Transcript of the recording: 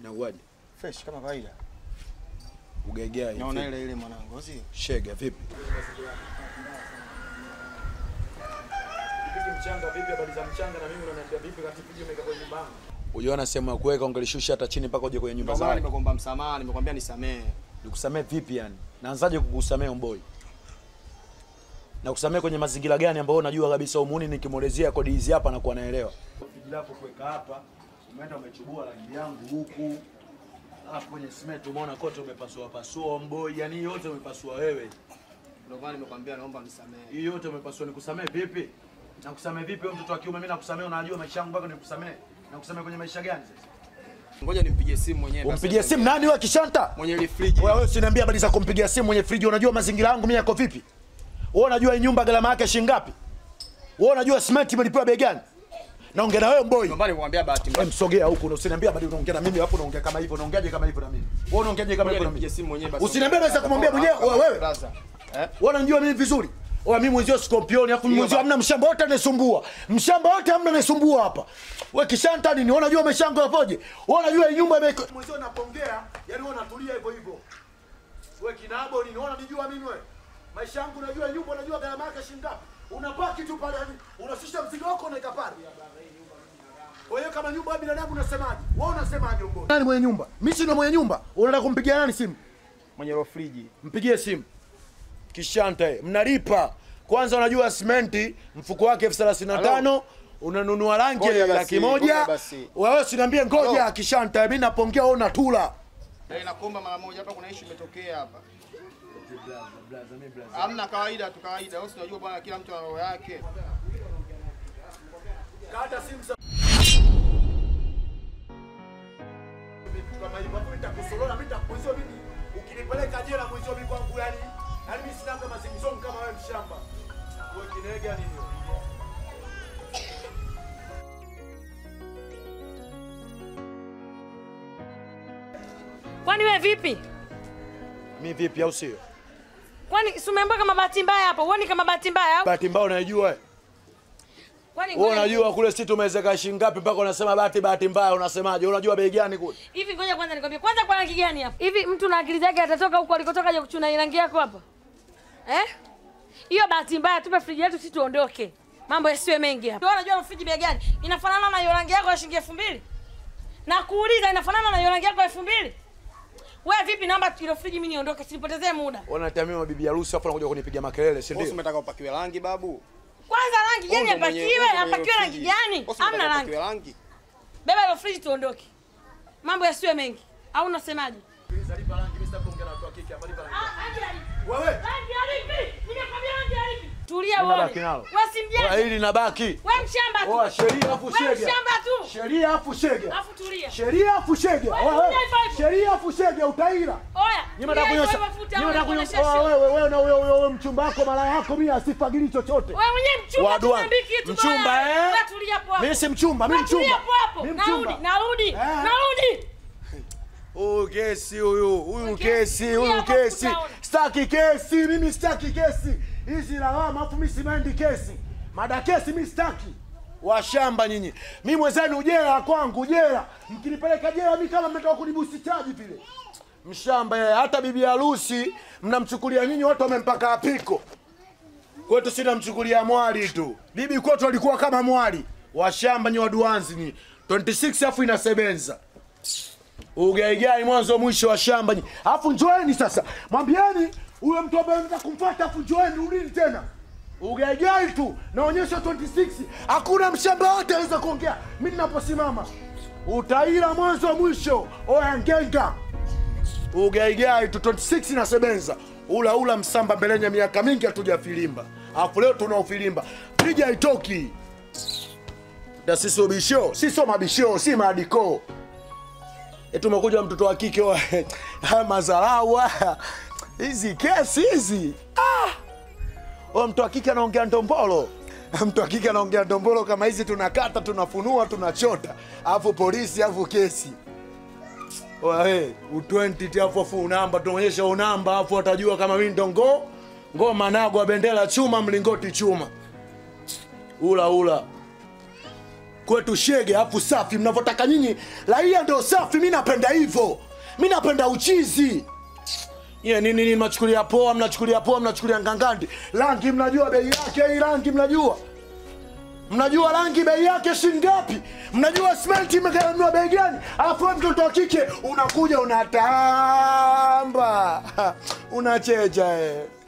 Na uwaje? Fresh kama kawaida. Ugegea hivi. Naona ile ile mwanangu, sio? Shega vipi? Vipi mchanga vipi habari za mchanga na mimi unaniambia vipi kati video umeweka kwenye nyumba yangu? Uliona sehemu ya kuweka ungelishusha hata chini mpaka uje kwenye nyumba Ndio maana zake. nimekuomba msamaha, nimekwambia nisamehe. Nikusamee vipi yani? Naanzaje kukusamea mboi? Na kusamea kwenye mazingira gani ambayo unajua kabisa umuni nikimwelezea kodi hizi hapa na kuwa naelewa. Friji lako kuweka hapa, umeenda umechubua rangi yangu huku. Alafu kwenye cement umeona kote umepasua pasua mboi, yani hii yote umepasua wewe. Ndio maana nimekwambia naomba nisamehe. Hii yote umepasua nikusamee vipi? Na kusamee vipi wewe mtoto wa kiume mimi nakusamee unajua maisha yangu mpaka nikusamee. Na kusamee kwenye maisha gani sasa? Ngoja nimpigie simu mwenyewe. basi. Umpigie simu nani wewe kishanta? mwenye ile friji. Wewe wewe usiniambie habari za kumpigia simu mwenye friji. Unajua mazingira yangu mimi yako vipi? Wewe unajua hii nyumba gharama yake shilingi ngapi? Wewe unajua cement imelipiwa bei gani? Naongea na wewe mboi. Ndio maana nimekwambia bahati mbaya. Wewe msogea huku na usiniambie habari unaongea na mimi hapo unaongea kama hivyo unaongeaje kama hivyo na mimi? Wewe unaongeaje kama Ngoja hivyo na nimpigie mimi? simu mwenyewe basi. Usiniambie naweza kumwambia mwenyewe wewe wewe. Brother. Eh? Wewe unajua mimi vizuri. Wewe mimi mwenzio scorpion afu mimi mwenzio hamna mshamba wote anasumbua. Mshamba wote hamna anasumbua hapa. Wewe kishanta nini? Wewe unajua maisha yangu yapoje? Wewe unajua hii nyumba ime mwenzio napongea, yani wewe unatulia hivyo hivyo. Wewe kinabo nini? Wewe unanijua mimi wewe? Maisha yangu unajua nyumba unajua gharama yake shilingi ngapi? Unapaki tu pale yani unashusha mzigo wako unaweka pale. Kwa hiyo kama nyumba ya binadamu unasemaje? Wewe unasemaje mbona? Nani mwenye nyumba? Mimi si ndo mwenye nyumba. Unataka kumpigia nani simu? Mwenye ile friji. mpigie simu kishanta eh, mnalipa kwanza unajua simenti mfuko wake elfu thelathini na tano unanunua rangi Ngoja basi, laki moja ngoja basi. wewe sinaambie ngoja Halo. kishanta mimi napongea wewe unatula Eh, nakuomba mara moja hapa kuna issue imetokea hapa. Hamna kawaida tu kawaida. Wewe si unajua bwana kila mtu ana roho yake. kata simu sa- kama hivyo hapo nitakusolola mimi nitakuuzia mimi ukinipeleka jela mwizio mimi kwangu yani yani mimi sina kama zingzong kama wewe mshamba wewe kinega nini wewe? Kwani wewe vipi? mimi vipi au sio Kwani si umeambiwa kama bahati mbaya hapo? Uoni kama bahati mbaya au? bahati mbaya unaijua eh? Kwani Wewe ngoja- unajua kule sisi tumewezeka shilingi ngapi mpaka unasema bahati bahati mbaya unasemaje? Unajua bei gani kule? hivi ngoja kwanza nikwambie. Kwanza kwa rangi gani hapa? Hivi mtu na akili zake atatoka huko alikotoka aje kuchuna hii rangi yako hapa? Eh? Hiyo bahati mbaya tupe friji yetu sisi tuondoke. Mambo yasiwe mengi hapa. Wewe unajua friji bei gani? Inafanana na hiyo rangi yako ya shilingi 2000? Na kuuliza inafanana na hiyo rangi yako ya 2000? Wewe vipi naomba ile friji mimi niondoke sinipotezee muda. Wanatamia mabibi harusi afu anakuja kunipiga makelele, si Wewe si ndio? umetaka upakiwe rangi babu? Kwanza rangi gani Wewe ndo mwenye- apakiwe? wewe ndo mwenye Apakiwe rangi friji. gani? Wewe si Hamna umetaka rangi. upakiwe rangi. Beba ile friji tuondoke. Mambo yasiwe mengi. Au unasemaje? Wewe, Tulia Mimi uone. nabaki nalo. Wewe wewe simjenge. hili nabaki. Wewe mshamba Oa tu. sheria afu Wewe shege. mshamba tu. Sheria afu shege. Alafu tulia. Sheria afu shege. Wewe Wewe, tulia hivyo hivyo. Sheria afu shege utaila. Oya. Nyima nataka tulia kunyosha. hivyo hivyo futa, Nyima nataka wewe kunyosha. unaonyesha Wewe wewe na huyo huyo mchumba wako mara yako mimi asifagili chochote. Wewe mwenyewe mchumba Wadu tu wangu. niambie kitu Mchumba, bwana. eh? Wewe tulia hapo hapo. Mimi si mchumba, mimi Wewe tulia mchumba. hapo hapo. Mimi Narudi, mchumba. narudi. Eh. Narudi. Huyu kesi huyu, huyu Kesi, kesi, tulia huyu hapo kesi. tutaona. Sitaki kesi, mimi sitaki kesi. Hizi lawama afu mimi simendi kesi. Mada kesi mimi sitaki. Washamba nyinyi. Mimi mwenzenu jela kwangu jela. Mkinipeleka jela mimi kama mmetoka kunibusi chaji vile. Mshamba yeye, hata bibi harusi mnamchukulia nyinyi watu wamempaka apiko. Kwetu sina mchukulia mwali tu. Bibi kwetu alikuwa kama mwali. Washamba nyi waduanzi nyi. 26 afu inasebenza ugaigai mwanzo mwisho wa shamba nyi. Alafu njoeni sasa, mwambieni huyo mtu ambaye mtaka kumfuata, afu njoeni, rudini tena. Ugaigai tu naonyesha 26, hakuna mshamba wote aweza kuongea. Mimi ninaposimama utaila mwanzo mwisho. Oya ngenga, ugaigai tu 26 inasebenza. Ula ula msamba mbelenya, miaka mingi hatujafilimba, alafu leo tunaufilimba, piga itoki na sisi ubisho, sisi sio mabisho, si maadiko eti umekuja mtoto wa kike wa- haya madharau haya hizi kesi hizi ah! Huyo mtu wa kike anaongea ndombolo mtu wa kike anaongea ndombolo kama hizi tunakata tunafunua tunachota alafu polisi alafu kesi Wae, u20 ti afu afu unamba tunaonyesha unamba afu watajua kama mimi ndo ngo ngoma nagwa bendera chuma mlingoti chuma ula ula kwetu shege afu safi mnavyotaka nyinyi raia ndio safi mi napenda hivyo mi napenda uchizi Nye, nini nini mnachukulia poa mnachukulia poa mnachukulia ngangandi rangi mnajua bei yake hii rangi mnajua mnajua rangi bei yake shingapi mnajua simenti imegharamiwa bei gani alafu wewe mtoto wa kike unakuja unatamba unacheja eh.